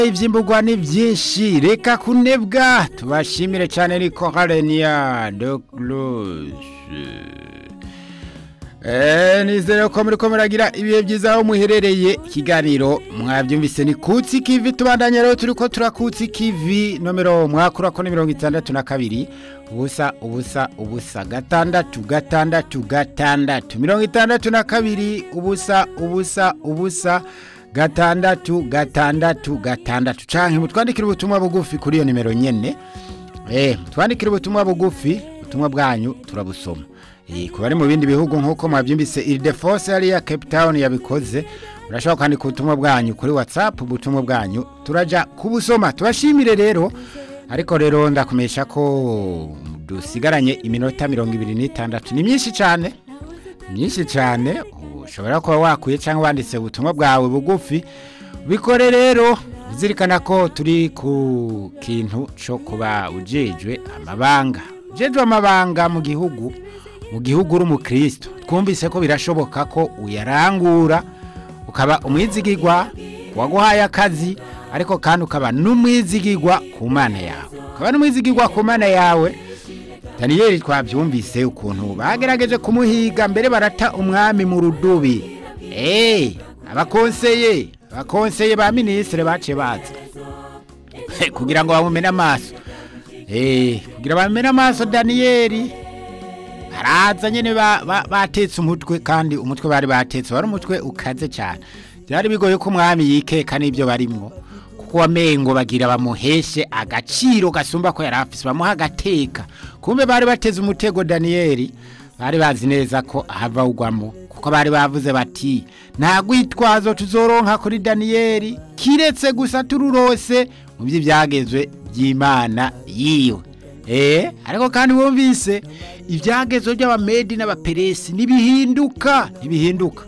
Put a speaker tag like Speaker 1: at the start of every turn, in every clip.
Speaker 1: ivyimburwa ni vyinshi reka kunebwa tubashimire cyane niko harenia de close Eh, nizere ko muri ko muragira ibihe byiza aho muherereye ikiganiro mwabyumvise ni kutsi kivi tubandanya rero turiko turakutsi kivi nomero mwakura ko ni mirongo itandatu na kabiri ubusa ubusa ubusa gatandatu gatandatu gatandatu mirongo itandatu na kabiri ubusa ubusa ubusa gatandatu gatandatu gatandatu canke mutwandikira ubutumwa bugufi kuri iyo nimero nyene eh mutwandikira ubutumwa bugufi ubutumwa bwanyu turabusoma eh ku bari mu bindi bihugu nk'uko mwabyumvise Ildefose yari ya Cape Town yabikoze urashobora kwandika ubutumwa bwanyu kuri WhatsApp ubutumwa bwanyu turaja kubusoma tubashimire rero ariko rero ndakumesha ko dusigaranye iminota mirongo ibiri n'itandatu ni myinshi cyane myinshi cyane ushobora kuba wakuye cyangwa wanditse ubutumwa bwawe bugufi bikore rero uzirikana ko turi ku kintu cyo kuba ujejwe amabanga ujejwe amabanga mu gihugu mu gihugu uri umukristo twumvise ko birashoboka ko uyarangura ukaba umwizigirwa waguhaye akazi ariko kandi ukaba n'umwizigirwa ku mana yawe ukaba n'umwizigirwa ku mana yawe daniyeli twabyumvise ukuntu bagerageje kumuhiga mbere barata umwami mu rudubi eee abakonseye abakonseye ba minisitiri baciye baza kugira ngo bamumene amaso eee kugira bamumene amaso daniyeli baraza nyine batetse umutwe kandi umutwe bari batetse wari umutwe ukaze cyane byari bigoye ko umwami yikeka n'ibyo barimwo kuko wamengo bagira bamuheshe agaciro gasumba ko yari afise bamuha agateka kumbe bari bateze umutego daniyeli bari bazi neza ko ahava ugwamo kuko bari bavuze bati nta gwitwazo tuzoronka kuri daniyeli kiretse gusa tururose mu by'ibyagezwe by'imana yiwe eh ariko kandi wumvise ibyagezwe by'abamedi n'abaperesi ntibihinduka ntibihinduka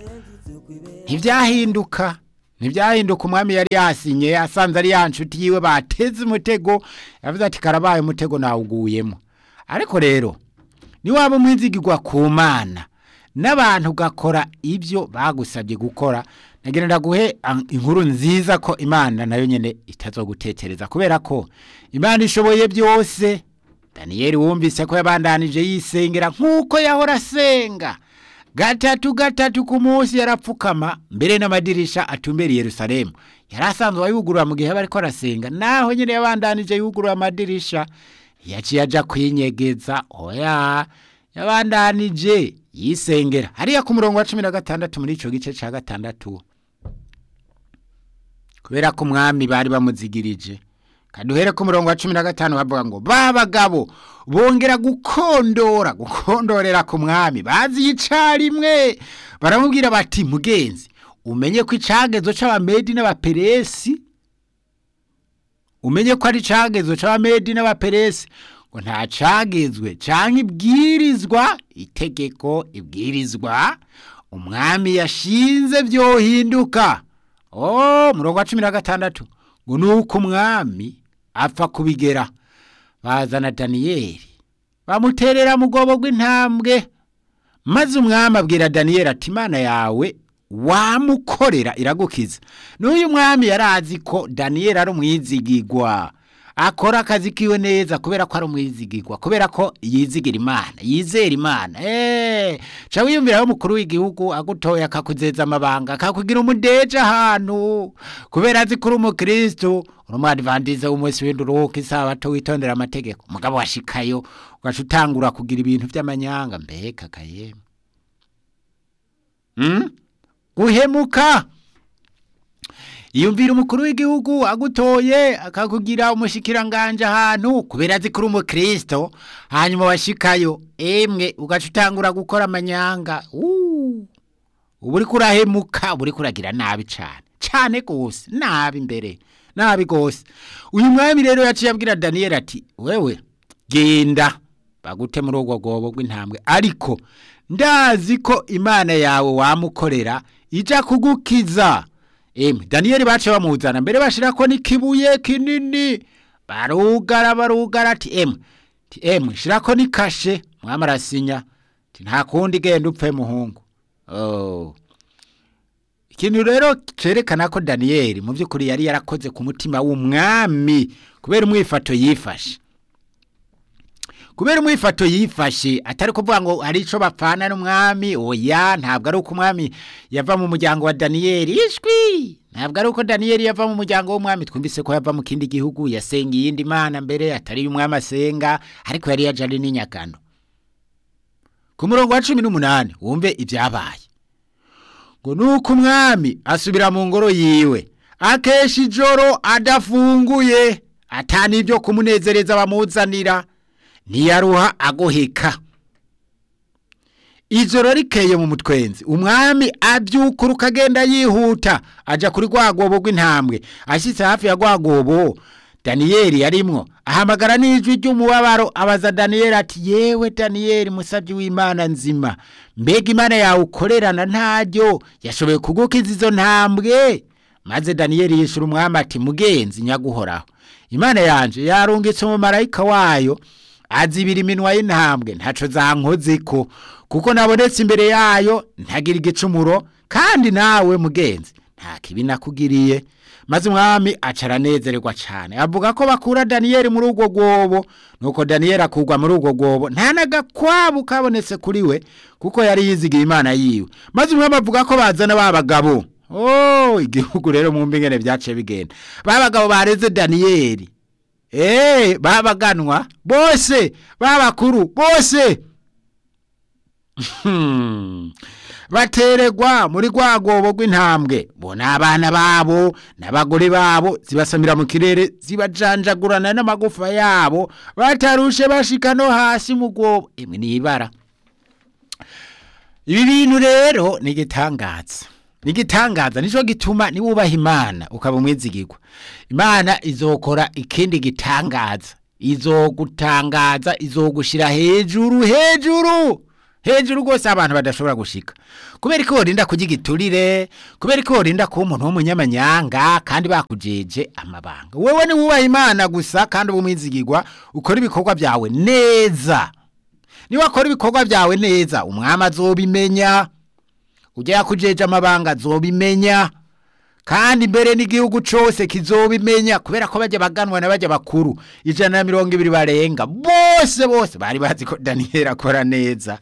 Speaker 1: ntibyahinduka ntibyahinduka umwami yari yasinye asanze ari ya nshuti yiwe bateze umutego yavuze ati karabaye umutego nawuguyemo ariko rero niwaba umwizigirwa ku mana n'abantu ugakora ibyo bagusabye gukora nagira ndaguhe inkuru nziza ko imana nayo nyine itazogutekereza kubera ko imana ishoboye byose daniyeli wumvise ko yabandanije yisengera nk'uko yahora asenga gatatu gatatu ku munsi yarapfukama mbere n'amadirisha atumbera Yerusalemu yari asanzwe ayugurura mu gihe aba ariko arasenga naho nyine yabandanije yugurura amadirisha yaciye aja kwinyegeza oya yabandanije yisengera hariya ku murongo wa cumi na gatandatu muri ico gice ca gatandatu kubera ko umwami bari bamuzigirije kaduhere ku murongo wa cumi na gatanu bavuga ngo ba bagabo bongera gukondora gukondorera ku mwami bazi icarimwe baramubwira bati mugenzi umenye ko icagezo c'abamedi n'abaperesi umenye ko ari icagezo c'abamedi n'abaperesi ngo nta cagezwe canke ibwirizwa itegeko ibwirizwa umwami yashinze vyohinduka oh murongo wa cumi na gatandatu ngo nuko umwami apfa kubigera bazana daniyeli bamuterera mu bwobo bw'intambwe maze umwami abwira daniyeli ati imana yawe wamukorera iragukiza n'uyu mwami yari azi ko daniyeli ari umwizigirwa akora akazi kiwe neza kubera ko ari umwizigirwa kubera ko yizigira imana yizera imana eee ca wiyumviraho umukuru w'igihugu agutoye akakuzeza amabanga akakugira umudeje ahantu kubera azi ko uri umukristo uri umwadivantise w'umunsi w'induruhuko isabato witondera amategeko umugabo washikayo ugaca utangura kugira ibintu by'amanyanga mbega kayema hmm? guhemuka yumvira umukuru w'igihugu agutoye akakugira umushikiranganje ahantu kubera azi kuri umukristo hanyuma washikayo emwe ugaca utangura gukora amanyanga ubu uri kurahemuka ubu uri kuragira nabi cyane cyane rwose nabi imbere nabi rwose uyu mwami rero yaciye abwira daniyeli ati wewe genda bagute muri ubwo bwobo bw'intambwe ariko ndazi ko imana yawe wamukorera ijya kugukiza emwe daniyeli bace bamuzana mbere bashirako n'ikibuye kinini barugara barugara ati emwe ati emwe shirako n'ikashe mwami arasinya ati nta kundi genda upfe muhungu oh ikintu rero cerekana ko daniyeli mu by'ukuri yari yarakoze ku mutima w'umwami kubera umwifato yifashe kubera umwifato yifashe atari kuvuga ngo hari icyo bapfana n'umwami oya ntabwo ari uko umwami yava mu muryango wa daniyeli ishwi ntabwo ari uko daniyeli yava mu muryango w'umwami twumvise ko yava mu kindi gihugu yasenga iyindi mana mbere atari umwami asenga ariko yari yajyanye n'inyagano ku murongo wa cumi n'umunani wumve ibyabaye ngo nuko umwami asubira mu ngoro yiwe akesha ijoro adafunguye atani ibyo kumunezereza bamuzanira ntiyaruha agoheka ijoro rikeye mu mutwenzi umwami abyukura ukagenda yihuta ajya kuri rwagobo rw'intambwe ashyitse hafi ya rwagobo daniyeli yarimwo ahamagara n'ijwi ry'umubabaro abaza daniyeli ati yewe daniyeli musabyi w'imana nzima mbega imana yawe ukorerana ntaryo yashoboye kugukiza izo ntambwe maze daniyeli yishyura umwami ati mugenzi nyaguhoraho imana yanje yarungitse umumarayika wayo azibira iminwa y'intambwe ntaco zankoze ko kuko nabonetse imbere yayo ntagira igicumuro kandi nawe mugenzi nta kibi nakugiriye maze umwami aca aranezererwa cyane avuga ko bakura daniyeli muri urwo rwobo nuko daniyeli akurwa muri urwo rwobo nta n'agakwabu kabonetse kuri we kuko yari yizigiye imana yiwe maze umwami avuga ko bazana ba bagabo oh igihugu rero mu mbingene byaciye bigenda ba bagabo bareze daniyeli eee babaganwa bose babakuru bose bateregwa muri rwa rwobo rw'intambwe bo ni abana babo n'abagore babo zibasamira mu kirere zibajanjagurana n'amagufa yabo batarushe bashika no hasi mu rwobo imwe ni ibara ibi bintu rero ni igitangaza ni igitangaza nicyo gituma niwubaha imana ukaba umwizigirwa imana izokora ikindi gitangaza izogutangaza izogushyira hejuru hejuru hejuru rwose abantu badashobora gushika kubera ko worinda kurya igiturire kubera ko worinda kuba umuntu w'umunyamanyanga kandi bakujeje amabanga wowe ni wubaha imana gusa kandi uba umwizigirwa ukora ibikorwa byawe neza niba wakora ibikorwa byawe neza umwami azobimenya ujya yakujeje amabanga azobimenya kandi mbere n'igihugu cyose kizobimenya kubera ko bajya baganwa na bajya bakuru ijana na mirongo ibiri barenga bose bose bari bazi ko daniyeli akora neza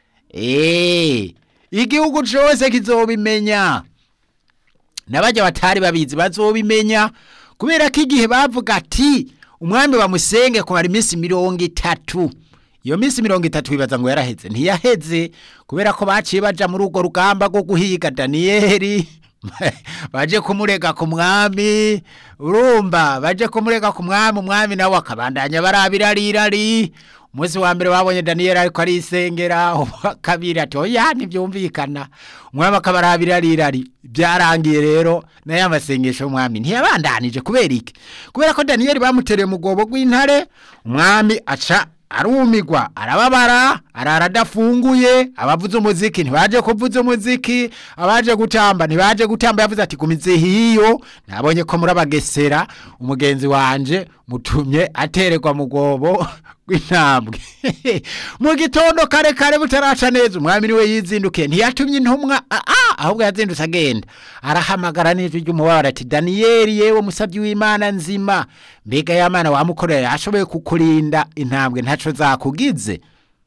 Speaker 1: eee igihugu cyose kizobimenya n'abajya batari babizi bazobimenya kubera ko igihe bavuga ati umwami bamusenge kumara iminsi mirongo itatu iyo minsi mirongo itatu bibaza ngo yaraheze ntiyaheze kubera ko baciye baja muri urwo rugamba rwo guhiga daniyeli baje kumurega ku mwami urumva baje kumurega ku mwami umwami nawe akabandanya barabirarirari umunsi wa mbere babonye daniyeli ariko arisengera uwa kabiri ati oya ntibyumvikana umwami akabarabirarirari byarangiye rero nayo amasengesho y'umwami ntiyabandanije kubera iki kubera ko daniyeli bamutereye mu rwobo rw'intare umwami aca arumigwa arababara arara adafunguye abavuze umuziki ntibaje kuvuza umuziki abaje gutamba ntibaje gutamba yavuze ati gumize hiyo nabonye ko murabagesera umugenzi wanje mutumye atererwa mu rwobo rw'intambwe mu gitondo kare kare butaraca neza umwami niwe yizindukiye ntiyatumye intumwa ahubwo yazindutse agenda arahamagara n'ijwi ry'umubabaro ati daniyeli yewe musabyi w'imana nzima mbega y'amana wamukorera yashoboye kukurinda intambwe ntaco zakugize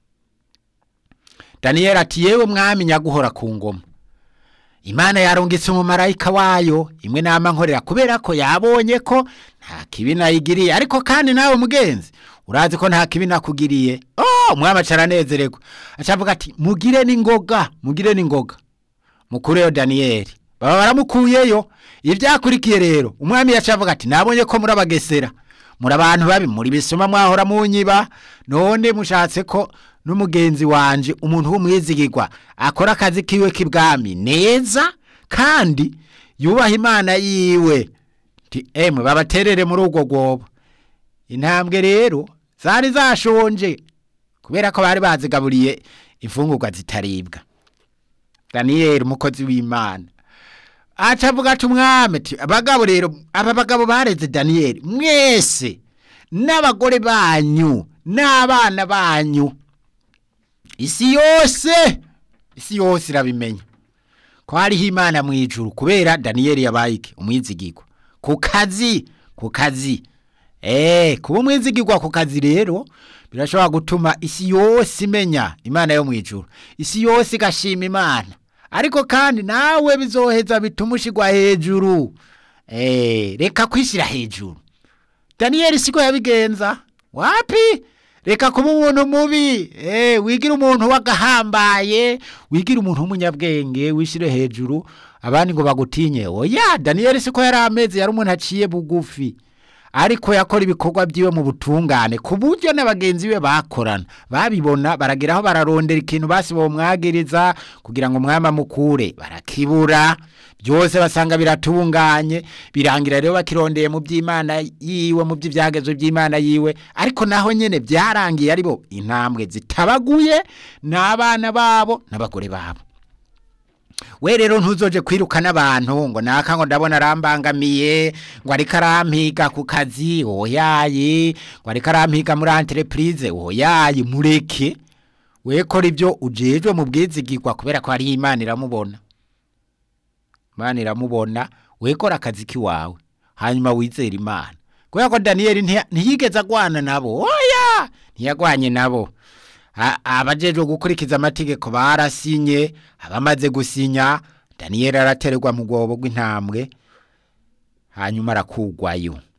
Speaker 1: daniyeli ati yewe mwami nyaguhora ku ngoma imana yarungitse umumarayika wayo imwe nama nkorera kubera ko yabonye ko nta kibi nayigiriye ariko kandi nawe mugenzi urazi ko nta kibi nakugiriye oh umwami aca aranezererwa acavuga ati mugire n'ingoga mugire n'ingoga mukureyo daniyeli baba baramukuyeyo ibyakurikiye rero umwami yacavuga ati nabonye ko murabagesera muri abantu babi muri bisoma mwahora munyiba none mushatse ko n'umugenzi wanje umuntu w'umwizigirwa akora akazi kiwe k'ibwami neza kandi yubaha imana yiwe ti emwe babaterere muri urwo rwobo intambwe rero zari zashonje kubera ko bari bazigaburiye imfungurwa zitaribwa daniyeli umukozi w'imana aca avuga ati umwami ati abagabo rero aba bagabo bareze daniyeli mwese n'abagore banyu n'abana banyu isi yose isi yose irabimenya ko hariho imana mu ijuru kubera daniyeli yabaye iki umwizigirwa ku kazi ku kazi eee kuba umwizigirwa ku kazi rero birashobora gutuma isi yose imenya imana yo mu ijuru isi yose igashima imana ariko kandi nawe bizoheza bituma ushyirwa hejuru eee reka kwishyira hejuru daniyeli siko yabigenza wapi reka kuba umuntu mubi eee wigira umuntu w'agahambaye wigira umuntu w'umunyabwenge wishyire hejuru abandi ngo bagutinye oya daniyeli siko yari ameze yari umuntu aciye bugufi ariko yakora ibikorwa byiwe mu butungane ku buryo na bagenzi be bakorana babibona barageraho bararondera ikintu basi bomwagiriza kugira ngo umwami amukure barakibura byose basanga biratunganye birangira rero bakirondeye mu by'imana yiwe mu by'ibyagezo by'imana yiwe ariko naho nyine byarangiye ari bo intambwe zitabaguye n'abana babo n'abagore babo we rero ntuzoje kwirukana abantu ngo naka ngo ndabona arambangamiye ngo ariko arampiga ku kazi oyaye ngo ariko arampiga muri entreprise oyaye mureke we kora ibyo ujejwe mu bwizigirwa kubera ko hari imana iramubona imana iramubona we kora akazi k'iwawe hanyuma wizere imana kubera ko daniyeli ntiyigeze agwana nabo oya ntiyagwanye nabo abajejwe gukurikiza amategeko barasinye abamaze gusinya daniyeli aratererwa mu rwobo rw'intambwe hanyuma arakugwayo